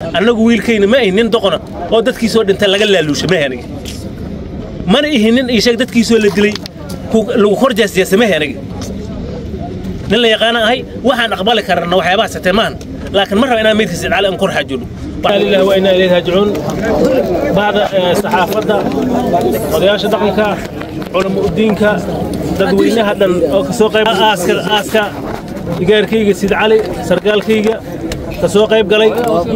annagu wiilkayna ma ahin nin doqona oo dadkiisoo dhintay laga laaluusha ma aniga mana ihin nin ii sheeg dadkiisoo la dilay lagu kor jaasjaasa ma aniga nin la yaqaana ahay waxaan aqbali karana waxyaabaha satee maahan laakiin ma raba inaan meydka sidcaali aan kor xaajoodho lillahi wa inaa ilayhi raajicuun bacda saxaafadda odayaasha dhaqanka culamo udiinka dadweynaha dhan oo ka soo qayb aaska aaska digaarkayga sid cali sargaalkayga ka soo qayb galay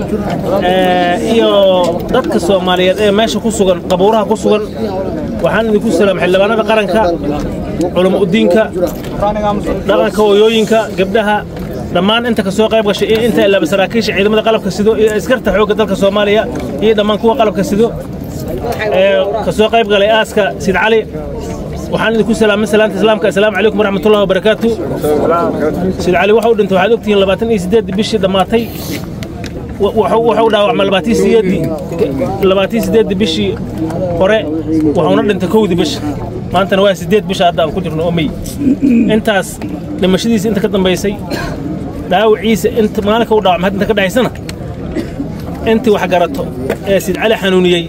iyo dadka soomaaliyeed ee meesha ku sugan qabuuraha ku sugan waxaan idinku salaam xildhibaanada qaranka culamo udiinka dhaqanka hooyooyinka gabdhaha dhammaan inta ka soo qayb gashay iyo inta ilaaba saraakiisha ciidamada qalabka sido iyo askarta xoogga dalka soomaaliya iyo dhammaan kuwa qalabka sido ee ka soo qayb galay aaska sid cali waxaan idinku salaamay salaanta islaamka assalaamu calaykum waraxmatullahi wabarakaatu sid cali waxa uu dhintay waxaad ogtihiin labaatan iyo siddeed bishii dhammaatay wuxuu dhaawacmay labaatii sideedii labaatii sideedii bishii hore wuxuuna dhintay kowdii bisha maantana waa sideed bisha hadda aan ku jirno oo mey intaas dhimashadiisa inta ka dambaysay dhaawiciisa inta maalinka u dhaawacmay inta ka dhaxaysana intii wax garato ee sid cali xanuuniyey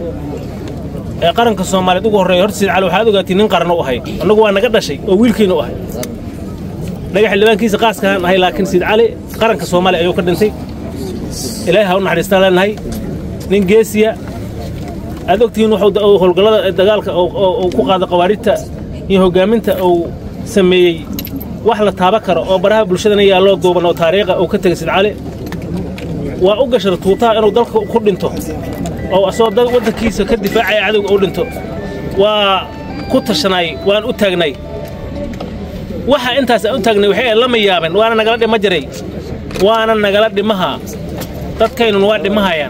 ee qaranka soomaaliyeed ugu horreeya horta sid cali waxaad ogaatiin nin qaran u ahay annagu waa naga dhashay oo wiilkiina u ahay dhaga xildhibaankiisa qaaskahaan ahay laakiin sid cali qaranka soomaaliya ayuu ka dhintay ilaahay ha u naxariistaan leenahay nin geesiya aad ogtihiin wuxuu howlgallada dagaalka uu ku qaada qawaaridta iyo hoggaaminta uu sameeyey wax la taaba karo oo baraha bulshadana yaalloo duuban oo taariikha uu ka tegay sid cali waa u gashar tuutaha inuu dalka ku dhinto oo asagoo waddankiisa ka difaacaya cadowga u dhinto waa ku tashanay waan u taagnay waxa intaas aan u taagnay waxay lama yaaban waana nagala dhima jiray waana nagala dhimahaa dadkaynuna waa dhimahayaan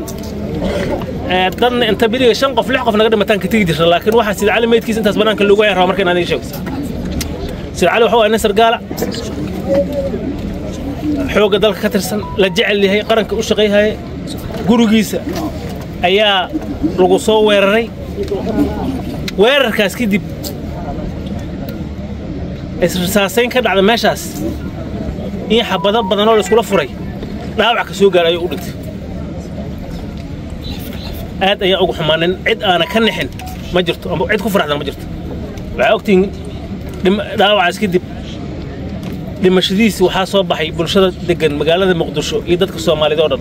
dadna inta beriga shan qof lix qof naga dhimataan ka tegi jirta laakiin waxaa sida cali meydkiisa intaas bannaanka loogu hayan raba marka inaad ii sheegto sida cali waxa waa nin sargaala xoogga dalka ka tirsan la jecel yahay qaranka u shaqayhaya gurigiisa ayaa lagu soo weeraray weerarkaas kadib isrisaasayn ka dhacda meeshaas in xabado badan oo la iskula furay dhaawac ka soo gaara ayuu u dhintay aad ayaan ugu xumaanin cid aana ka nixin ma jirto ama cid ku faraxdan ma jirto waxaa ogtihiin dhaawacaas kadib dhimashadiisi waxaa soo baxay bulshada deggan magaalada muqdisho iyo dadka soomaaliyeed oo dhan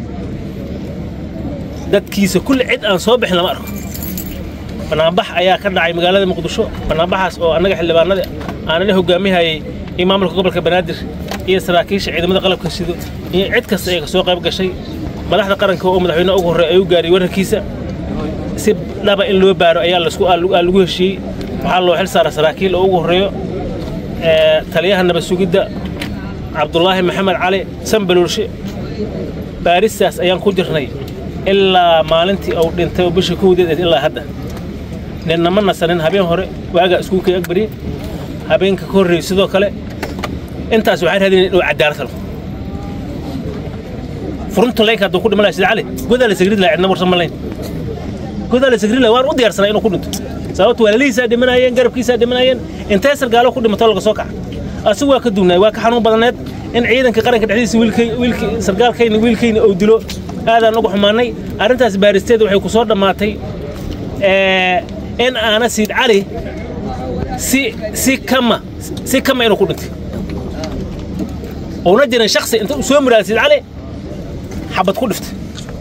dadkiisa kulli cid aan soo bixin lama arko banaanbax ayaa ka dhacay magaalada muqdisho banaanbaxaas oo annaga xildhibaanada aanana hogaamihayay iyo maamulka gobolka banaadir iyo saraakiisha ciidamada qalabka sido iyo cid kasta ee ka soo qayb gashay madaxda qaranka oo madaxweynaha ugu horreeya ayuu gaariyey wararkiisa si dhaba in loo baaro ayaa lagu heshiiyey waxaa loo xil saara saraakiil oo ugu horreeyo taliyaha nabad sugidda cabdulaahi maxamed cali sanbaluurshe baaristaas ayaan ku jirnay ilaa maalintii uu dhintay oo bisha kowdeed ilaa hadda ninna ma nasanin habeen hore waagaa iskuulkay agbari habeenka ka horreeyey sidoo kale intaas waxaan raadinay inuu cadaalad helo furunta leynka hadduu ku dhimanaya sida cali godaa la sagrid laha cidna warsan ma layn godaa la sagrid laha waan u diyaarsanaa inuu ku dhinto sababto walaalihiisaa dhimanayeen garabkiisaa dhimanayeen intee sargaalo ku dhimato laga soo kaca asigu waa ka duunaay waa ka xanuun badaneed in ciidanka qaranka dhexdiisa wiilkii sargaalkayna wiilkayna uu dilo aadaan ugu xumaanay arrintaas baaristeeda waxay ku soo dhammaatay in aana siid cali si si kama si kama inuu ku dhintay uuna jirin shaksi inta uu soo muraada siid cali xabad ku dhiftay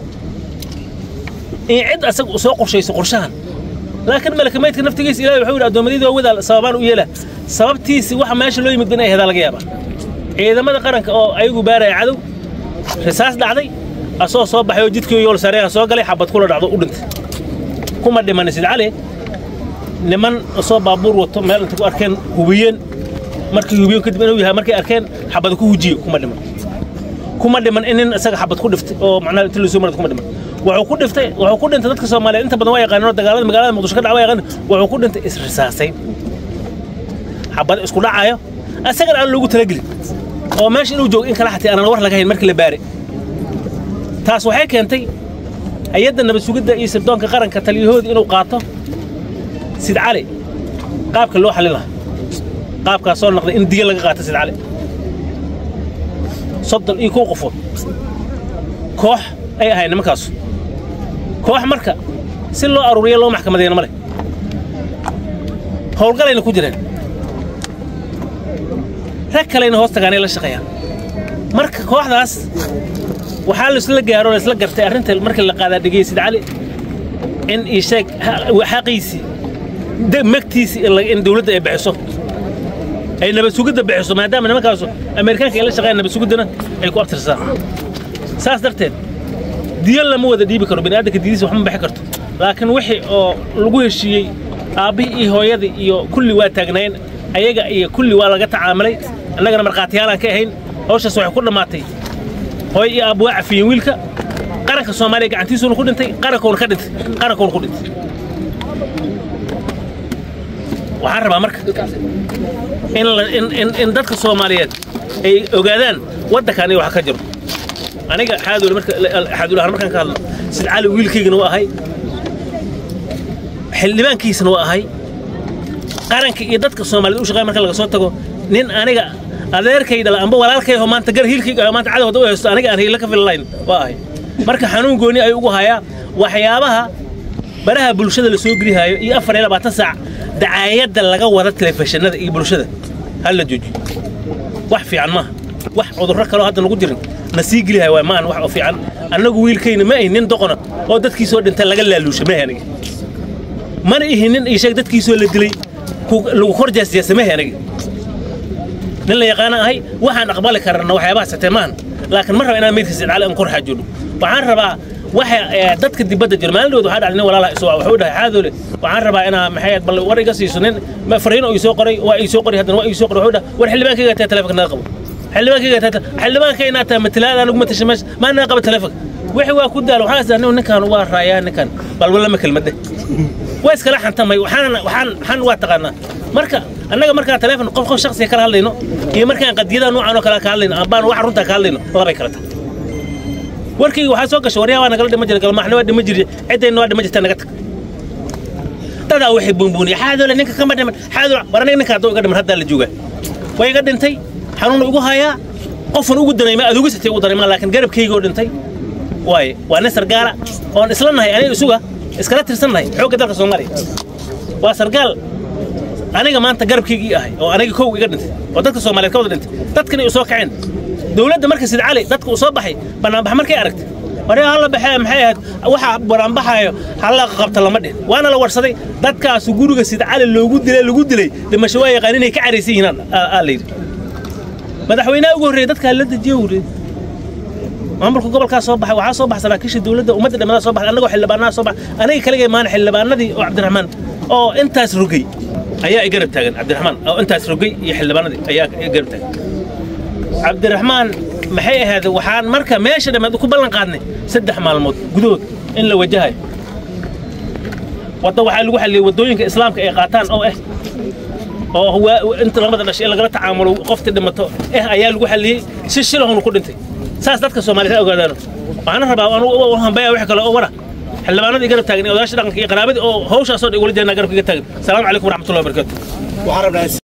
in cid asaga soo qorshayso qorshahan laakiin malaka maydka naftigiisa ilahi wuxuu yidhi addoommadii waawada sababaan u yeela sababtiisi waxa meesha loo yimid inay hedaa laga yaabaa ciidamada qaranka oo ayagu baaraya cadow risaas dhacday asoo soo baxay oo jidkii yool sareeha soo galay xabad kula dhacdo u dhintay kuma dhimanin sid cali niman soo baabuur wato meel inta ku arkeen hubiyeen markii hubiyeen kadib inuu yahay markay arkeen xabada ku hujiye kuma dhiman kuma dhiman in nin isaga xabad ku dhiftay oo macnaha inta lasoo marad kuma dhiman wuxuu ku dhiftay wuxuu ku dhintay dadka Soomaaliyeed inta badan waa yaqaaneen dagaalada magaalada Muqdisho ka dhacay yaqaan wuxuu ku dhintay isrisaasayn xabad isku dhacayo asaga aan loogu talagelin oo meesha inuu joogo in kala xatay aan war laga hayn markii la baaray taas waxay keentay hay'adda nabad sugidda iyo sirdoonka qaranka taliyahooda inuu qaato sid cali qaabka loo xalin lahaa qaabkaas soo noqday in diya laga qaato sid cali soddon iyo kow qofood koox ay ahayn nimankaasu koox marka si loo aruuriya loo maxkamadayna ma leh howlgalayna ku jireen rag kalena hoos tagaanay la shaqeeyaan marka kooxdaas waxaa laisla gaaro laisla gartay arrinta markii la qaadaa dhegeysid cali in ii sheeg xaqiisii magtiisii in dawladda ay bixiso ay nabad sugidda bixiso maadaama nimankaasu ameerikaanka ay la shaqeeyaan nabad sugiddana ay ku abtirsaan saas darteed diyo lama wada dhiibi karo bini'aadanka diyadiisa waxma bixi karto laakiin wixii oo lagu heshiiyey aabbihii iyo hooyadii iyo kulli waa taagnayn ayaga iyo kulli waa laga tacaamulay annagana markhaatiyaalaan ka ahayn hawshaas waxay ku dhammaatay hooy iyo aabbu waa cafiyeen wiilka qaranka soomaaliya gacantiisuuna ku dhintay qarankoona ka dhintay qarankoona ku dhintay waxaan rabaa marka in in dadka soomaaliyeed ay ogaadaan waddankan iyo wax ka jiro aniga xaadoole marka xaadoolahan markaan ka hadlo sid cali wiilkaygana waa ahay xildhibaankiisana waa ahay qaranka iyo dadka soomaaliyeed u shaqeeya marka laga soo tago nin aniga adeerkay dhala amba walaalkayho maanta gar hiilkayga maanta cadawda u haysto aniga aan hiila ka fillayn waa ahay marka xanuun gooni ay ugu hayaa waxyaabaha baraha bulshada la soo gelihaayo iyo afar iyo labaatan saac dacaayadda laga wada telefishinada iyo bulshada ha la joojiyo wax fiican maaha wax cudurro kaloo hadda nagu jirin na sii gelihayo waa maan wax oo fiican annagu wiilkayna ma ahin nin doqona oo dadkiisoo dhinta laga laaluusha ma aniga mana ihin nin iisheeg dadkiisoo la dilay lagu kor jeesjeesa ma aniga nin la yaqaana ahay waxaan aqbali karana waxyaabahaas hatee maahan laakiin ma raba inaan meydkiisa idcaali aan kor xaajoodho waxaan rabaa waxa dadka dibadda jira maalin waxaa dhacday nin walaalaha isoo wuxuu dhahay xaadoole waxaan rabaa inaa maxay bal war iga siiso nin fariin oo isoo qoray waa isoo qoray haddana waa isoo qoray wuxuu dhahay war xildhibaankayga taa telefonka naga qabo xildhibaankayga taa xildhibaanka inaa taa matalaada anigu matasha meesha maa naga qaba telefonka wixii waa ku daal waxaan isdahay ninkan waa raayaa ninkan bal walama kelmadde waa iskala xantamay waxaan waxaan waxaan waa taqaanaa marka annaga markaan teleefon qof qof shakhsiga kala hadlayno iyo markaan qadiyada noocan oo kale ka hadlayno ambaan wax runtaa ka hadlayno labay kala tahay warkayga waxaa soo gashay waryaa waa nagala dhima jira galmaaxna waa dhima jiri ciddayna waa dhima jirta naga tag dadaa waxay buunbuuniya xaadoole ninka kama dhiman xaadoole war aniga ninka hadduu iga dhiman haddaa la joogaa waa iga dhintay xanuun igu hayaa qofan ugu danayma aad uga sitay ugu danayma laakiin garabkayga oo dhintay waaye waa nin sargaala oon isla nahay aniga isuga iskala tirsan nahay xoogga dalka soomaaliya waa sargaal aniga maanta garabkaygii ahay oo aniga kow iga dhintay oo dadka soomaaliyeed ka wada dhintay dadkana u soo kaceen dowladda marka sid cali dadka uu soo baxay banaanbax markay aragtay waree hala baxee maxay ahayd waxa banaanbaxaayo hala qabta lama dhihin waana la warsaday dadkaasu guriga sid cali loogu dilay lagu dilay dhimasho waa yaqaan inay ka caraysan yihiin aa la yidhi madaxweynaha ugu horreeyay dadkaa la dejiye wuri maamulka gobolkaa soo baxay waxaa soo baxay saraakiisha dowladda ummadda dhammadaa soo baxay annagoo xildhibaanaha soo baxay aniga kaligay maana xildhibaanadii oo cabdiraxmaan oo intaas rogay ayaa i garab taagan cabdiraxmaan oo intaas rogay iyo xildhibaanadii ayaa i garab taagan cabdiraxmaan maxay ahayd waxaan marka meesha dhammaad ku ballan qaadnay saddex maalmood gudahood in la wajahayo wadda waxaa lagu xalliyey waddooyinka islaamka ay qaataan oo ah oo inta labada dhashay in lagala tacaamulo qoftii dhimato eh ayaa lagu xalliyey si shilahunu ku dhintay saas dadka soomaaliyeed ha ogaadaano waxaana rabaa anugu hambaya wix kale oo wara xildhibaanadii garab taagan odaasha dhaqanka iyo qaraabadii oo hawshaasoo dhan igula jirnaa garabka iga taagan asalaamu calaykum waraxmatullahi wabarakatu